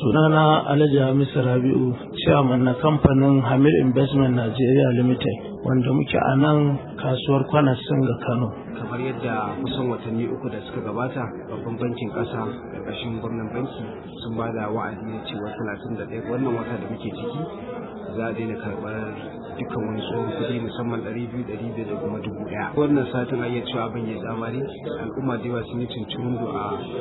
sunana alhaji hamisu rabi'u chairman na kamfanin hamid investment nigeria limited wanda muke a nan kasuwar kwanas ga kano kamar yadda kusan watanni uku da suka gabata babban bankin kasa ƙarƙashin gwamnan banki sun ba da wa'adi na cewa talatin da ɗaya wannan wata da muke ciki za a daina karɓar dukkan wani tsohon kuɗi musamman ɗari biyu ɗari biyar da kuma dubu ɗaya wannan satin a iya cewa abin ya tsamari al'umma da yawa sun yi cincirin a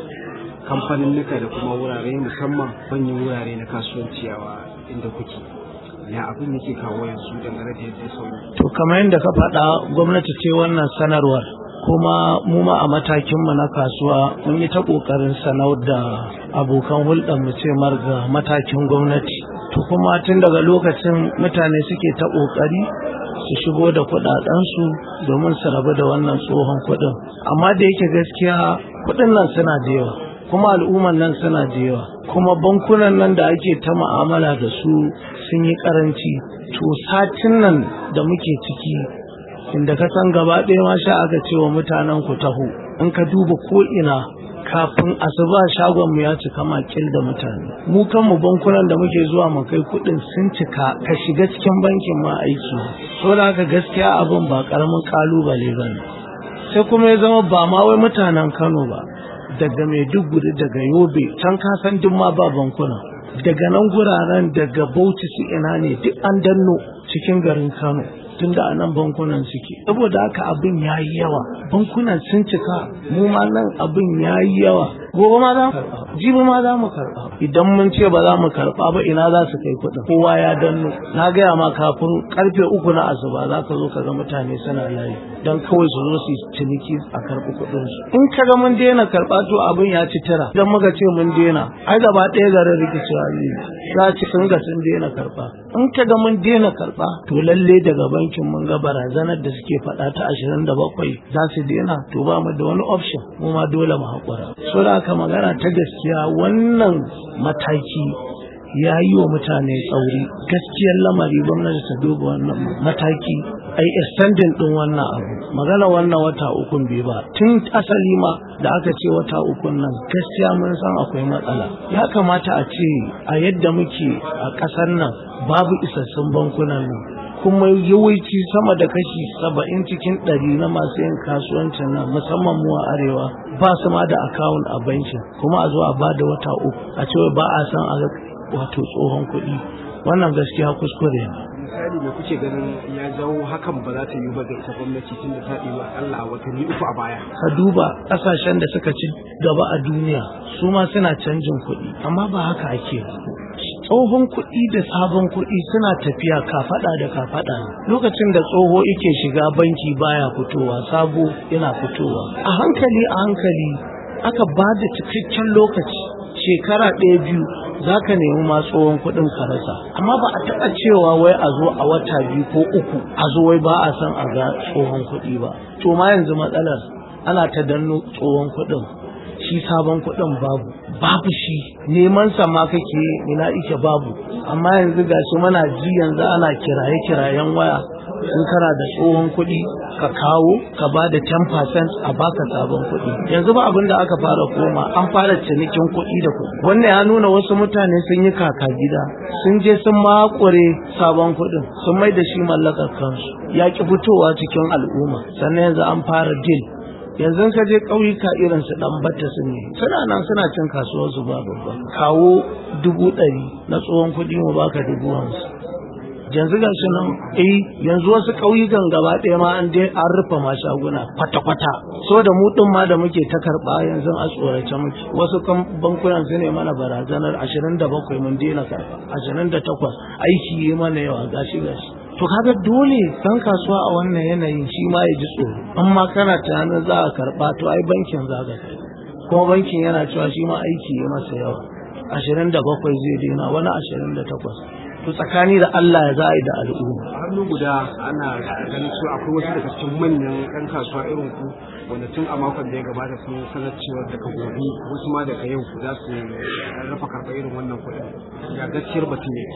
kamfanin nika da kuma wurare musamman manyan wurare na kasuwanci a inda kuke ya abin yake kawo yanzu dangane da yadda sauri to kamar yadda ka faɗa gwamnati ce wannan sanarwar kuma mu ma a matakinmu na kasuwa mun yi ta ƙoƙarin sanar da abokan hulɗar mu ce marga matakin gwamnati to kuma tun daga lokacin mutane suke ta ƙoƙari su shigo da kuɗaɗensu domin su rabu da wannan tsohon kuɗin amma da yake gaskiya kuɗin nan suna da yawa kuma al'umman nan suna da yawa kuma bankunan nan da ake ta ma'amala da su sun yi karanci to satin nan da muke ciki inda ka san gaba ɗaya ma sha aka ce wa mutanen ku taho in ka duba ko ina kafin asuba shagon mu ya cika makil da mutane mu kanmu bankunan da muke zuwa mu kai kuɗin sun cika ka shiga cikin bankin ma aiki so da haka gaskiya abin ba karamin kalubale ba ne sai kuma ya zama ba ma wai mutanen kano ba daga maiduguri daga yobe can kasan duk ma ba bankuna daga nan guraren daga bauchi su ina ne duk an danno cikin garin kano tunda a nan bankunan suke saboda haka abin ya yi yawa bankunan sun cika mu ma nan abin ya yi yawa gobe ma za mu karɓa jibi ma za mu karɓa idan mun ce ba za mu karɓa ba ina za su kai kuɗin kowa ya danno na gaya ma kafin karfe uku na asuba za ka zo ka ga mutane suna layi don kawai su zo su ciniki a karɓi kuɗin su in ka ga mun daina karɓa to abin ya ci tara idan muka ce mun daina ai gaba ɗaya garin rikicewa ne za ci sun ga sun daina karɓa in ka ga mun daina karɓa to lalle daga bankin mun ga barazanar da suke faɗa ta ashirin da bakwai za su daina to ba mu da wani option mu ma dole mu haƙura so da haka magana ta gaskiya wannan mataki ya yi wa mutane tsauri gaskiyar lamari gwamnati ta duba wannan mataki ai extending din wannan abu magana wannan wata ukun bai ba tun asali ma da aka ce wata ukun nan gaskiya mun san akwai matsala ya kamata a ce a yadda muke a ƙasar nan babu isassun bankunan nan kuma yawanci sama da kashi saba'in cikin ɗari na masu yin kasuwancin nan musamman mu a arewa ba su ma da akawun a bankin kuma a zo a ba da wata uku a cewa ba a san a wato tsohon kuɗi wannan gaskiya kuskure ne misali me kuke ganin ya jawo hakan ba za ta yi ba ga ita gwamnati tun da ta ɗiba Allah a watanni uku a baya ka duba ƙasashen da suka ci gaba a duniya su ma suna canjin kuɗi amma ba haka ake tsohon kuɗi da sabon kuɗi suna tafiya kafaɗa da kafaɗa lokacin da tsoho yake shiga banki baya fitowa sabo yana fitowa a hankali a hankali aka ba da cikakken lokaci shekara ɗaya biyu za ka nemi ma tsohon kuɗin ka rasa amma ba a taɓa cewa wai a zo a wata biyu ko uku a zo wai ba a san a ga tsohon kuɗi ba to ma yanzu matsalar ana ta danno tsohon kuɗin shi sabon kuɗin babu babu shi neman sa ma kake ina ike babu amma yanzu gashi muna ji yanzu ana kiraye kirayen waya in kana da tsohon kuɗi ka kawo ka ba da 10% a baka sabon kuɗi yanzu ba abin da aka fara koma an fara cinikin kuɗi da kuɗi wannan ya nuna wasu mutane sun yi kaka gida sun je sun makure sabon kuɗin sun mai da shi mallakar kansu ya ki fitowa cikin al'umma sannan yanzu an fara deal yanzu ka je ƙauyuka irin su ɗan batta su ne suna nan suna cin kasuwar su ba babba kawo dubu ɗari na tsohon kuɗi mu baka dubu hamsin yanzu ga shi nan eh yanzu wasu ƙauyukan gaba ɗaya ma an an rufe ma shaguna kwata-kwata so da mu ɗin ma da muke ta karɓa yanzu a tsorace muke wasu kan bankunan su ne mana barazanar ashirin da bakwai mun daina karɓa ashirin da takwas aiki yi mana yawa gashi gashi to kaga dole dan kasuwa a wannan yanayin shi ma ya ji tsoro amma kana tunanin za a karɓa to ai bankin za ka kai kuma bankin yana cewa shi ma aiki ya masa yawa ashirin da bakwai zai daina wani ashirin da takwas to tsakani da Allah ya za a yi da al'umma. hannu guda ana ganin cewa akwai wasu daga cikin manyan ɗan kasuwa irin ku wanda tun a makon da ya gabata sun sanar cewa daga gobe wasu ma daga yau za su rafa karɓa irin wannan kuɗin ya gaskiyar batun ne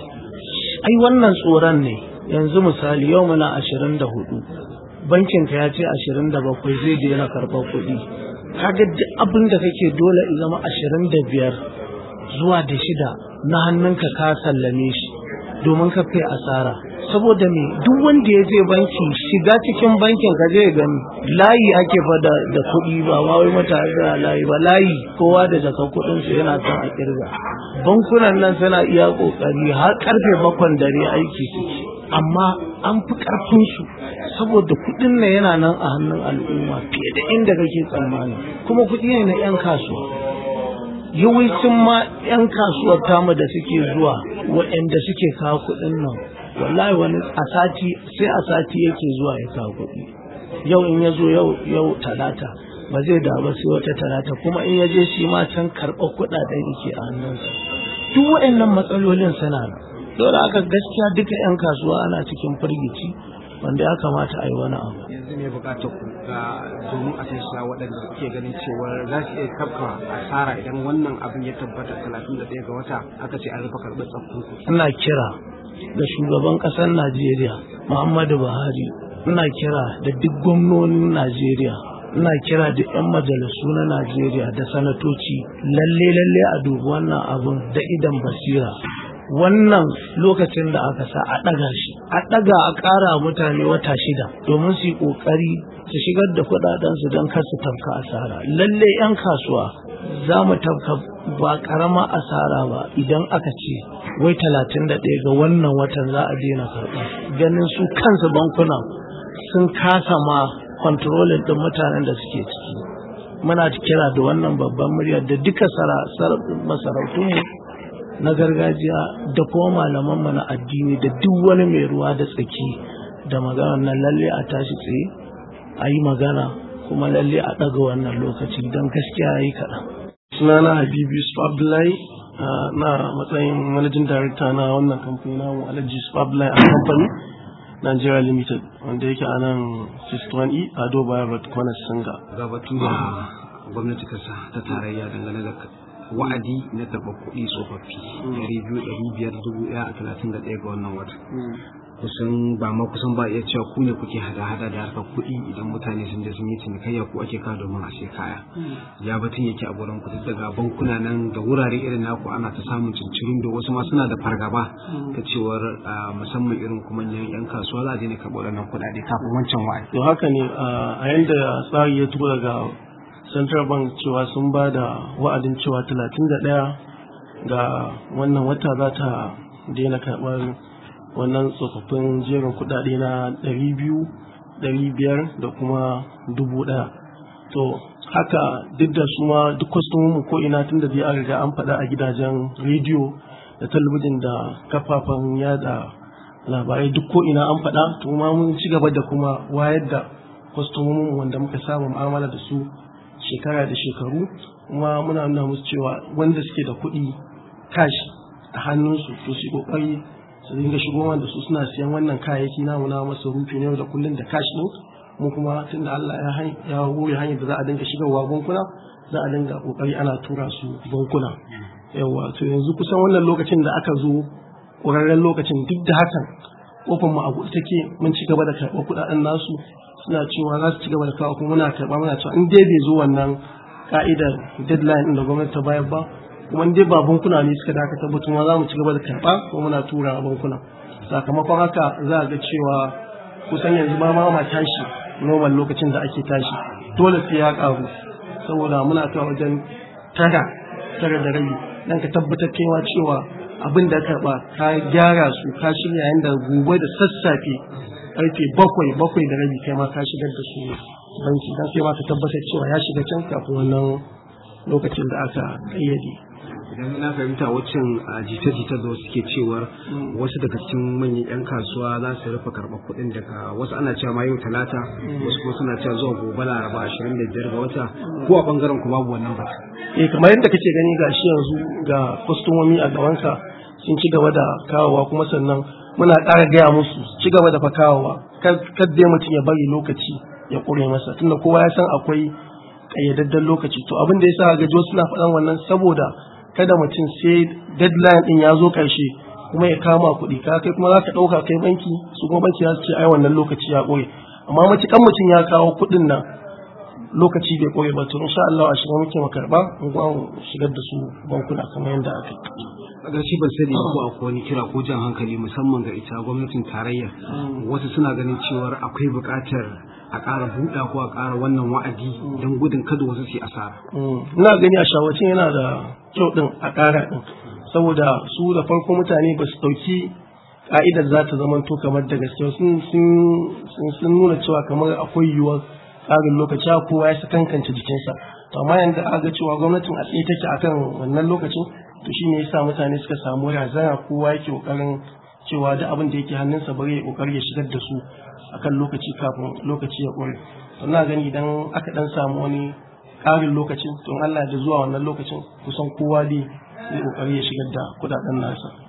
ai wannan tsoron ne yanzu misali yau muna ashirin da hudu bankin ka ya ce ashirin da bakwai zai daina karɓar kuɗi kaga duk abin da kake dole in zama ashirin da biyar zuwa da shida na hannunka ka sallame shi domin ka kai asara saboda me duk wanda ya je banki shiga cikin bankin ka je gani layi ake fada da kuɗi ba ma wai mutane da layi ba layi kowa da jaka kuɗin su yana son a kirga bankunan nan suna iya kokari har karfe bakwan dare aiki suke amma an fi karfin su saboda kuɗin nan yana nan a hannun al'umma fiye da inda kake tsammani kuma kuɗi ne na 'yan kasuwa yawancin ma 'yan kasuwar tamu da suke zuwa waɗanda suke kawo kuɗin nan wallahi wani a sati sai a sati yake zuwa ya kawo kuɗi yau in ya zo yau yau talata ba zai da ba sai wata talata kuma in ya je shi ma can karɓar kuɗaɗen yake a hannunsa duk waɗannan matsalolin suna nan dole aka gaskiya duka 'yan kasuwa ana cikin firgici wanda ya kamata a yi wani abu yanzu ne bukatar ku ga domin a sassa waɗanda suke ganin cewar za su iya kafa asara idan wannan abin ya tabbata talatin da ɗaya ga wata aka ce an rufe karɓar tsaffin ku ina kira da shugaban ƙasar najeriya muhammadu buhari ina kira da duk gwamnonin najeriya ina kira da 'yan majalisu na najeriya da sanatoci lalle lalle a dubi wannan abin da idan basira wannan lokacin da aka sa a ɗaga shi a ɗaga a ƙara mutane wata shida domin su yi ƙoƙari su shigar da kuɗaɗensu don kar su tafka asara lalle 'yan kasuwa za mu tafka ba ƙarama asara ba idan aka ce wai talatin da ɗaya ga wannan watan za a daina karɓa ganin su kansu bankuna sun kasa ma kwantarolin ɗin mutanen da suke ciki muna kira da wannan babban muryar da duka masarautunmu na gargajiya da kuma malamanmu na addini da duk wani mai ruwa da tsaki da magana nan lalle a tashi tsaye a yi magana kuma lalle a ɗaga wannan lokaci don gaskiya ya yi kaɗan. sunana habibu yusuf abdullahi na matsayin managing director na wannan kamfani na alhaji yusuf abdullahi a kamfani nigeria limited wanda yake a nan 61e ado bayan road corner singa ga batu da gwamnati ta sa ta tarayya dangane da wa'adi na karɓar kuɗi tsofaffi ɗari biyu ɗari biyar dubu ɗaya a talatin da ɗaya ga wannan wata kusan ba ma kusan ba iya cewa ku ne kuke hada-hada da harkar kuɗi idan mutane sun je sun yi cinikayya ko ake kawo domin a sai kaya ya batun yake a gurin ku daga bankuna nan da wurare irin naku ana ta samun cincirin da wasu ma suna da fargaba ta cewar musamman irin kuma yan kasuwa za a daina karɓar wannan kuɗaɗe kafin wancan wa'adi. to haka ne a yanda tsari ya tura daga central bank cewa sun ba da wa'adin cewa 31 ga wannan wata za ta daina karɓar wannan tsofaffin jerin kudade na 200 500 da kuma 1000 to haka duk da su ma duk kwastomomin ko ina tun da an riga an faɗa a gidajen rediyo da talabijin da kafafen yada labarai duk ko ina an faɗa to ma mun ci gaba da kuma wayar da kwastomomin wanda muka saba mu'amala da su shekara da shekaru kuma muna nuna musu cewa wanda suke da kuɗi cash a hannunsu to su kokari su dinga shigo da su suna siyan wannan kayayyaki namu na masu rufi ne da kullun da cash din mu kuma tunda Allah ya ya hore hanyar da za a dinga shigarwa bankuna za a dinga kokari ana tura su bankuna yawa to yanzu kusan wannan lokacin da aka zo ƙwararren lokacin duk da hakan kofar mu a buɗe take mun ci gaba da karɓar kuɗaɗen nasu suna cewa za su ci gaba da kawo kuma muna karɓa muna cewa in dai bai zo wannan ka'idar deadline ɗin da gwamnati ta bayar ba kuma dai ba bankuna ne suka dakatar ba kuma za mu ci gaba da karɓa kuma muna tura a bankuna sakamakon haka za a ga cewa kusan yanzu ba ma ma tashi normal lokacin da ake tashi dole sai ya ƙaru saboda muna kai wajen tara tara da rabi dan ka tabbatar kaiwa cewa abin da karɓa ka gyara su ka shirya yanda gobe da sassafe karfe bakwai bakwai da rabi kai ma ka shigar da su banki dan sai ma ka tabbatar cewa ya shiga can kafin wannan lokacin da aka kayyade idan na fahimta waccan jita-jita da wasu ke cewar wasu daga cikin manyan 'yan kasuwa za su rufe karɓar kuɗin daga wasu ana cewa ma yau talata wasu kuma suna cewa zuwa gobe laraba ashirin da biyar ga wata ko a ɓangaren ku babu wannan ba. eh kamar yadda kake gani ga shi yanzu ga kwastomomi a gabanka sun ci gaba da kawowa kuma sannan muna ƙara gaya musu ci gaba da fa kawowa kar dai mutum ya bari lokaci ya ƙure masa tunda kowa ya san akwai ƙayyadadden lokaci to abin da ya sa gajo suna faɗan wannan saboda kada mutum sai deadline din ya zo karshe kuma ya kama kuɗi ka kai kuma za ka ɗauka kai banki su kuma banki za su ce ai wannan lokaci ya ƙure amma matukan mutum ya kawo kuɗin nan lokaci bai koyi ba to insha Allah a shiga muke mu karba mu ga shigar da su bankuna kamar yadda aka yi a ƙarshe ban sani ko akwai wani kira ko jan hankali musamman ga ita gwamnatin tarayya wasu suna ganin cewar akwai buƙatar a ƙara buɗa ko a ƙara wannan wa'adi don gudun kada wasu su yi asara. ina gani a shawacin yana da kyau din a ƙara din saboda su da farko mutane ba su ɗauki ka'idar za ta zama to kamar da gaske sun nuna cewa kamar akwai yiwuwar ƙarin lokaci kowa ya sakankance jikinsa to amma yanzu aka ga cewa gwamnatin a tsaye take akan wannan lokacin to shine yasa mutane suka samu razana kowa yake kokarin cewa duk abin da yake hannunsa bari ya kokari ya shigar da su akan lokaci kafin lokaci ya ƙure to ina gani idan aka dan samu wani ƙarin lokacin to Allah da zuwa wannan lokacin kusan kowa dai zai kokari ya shigar da kudaden nasa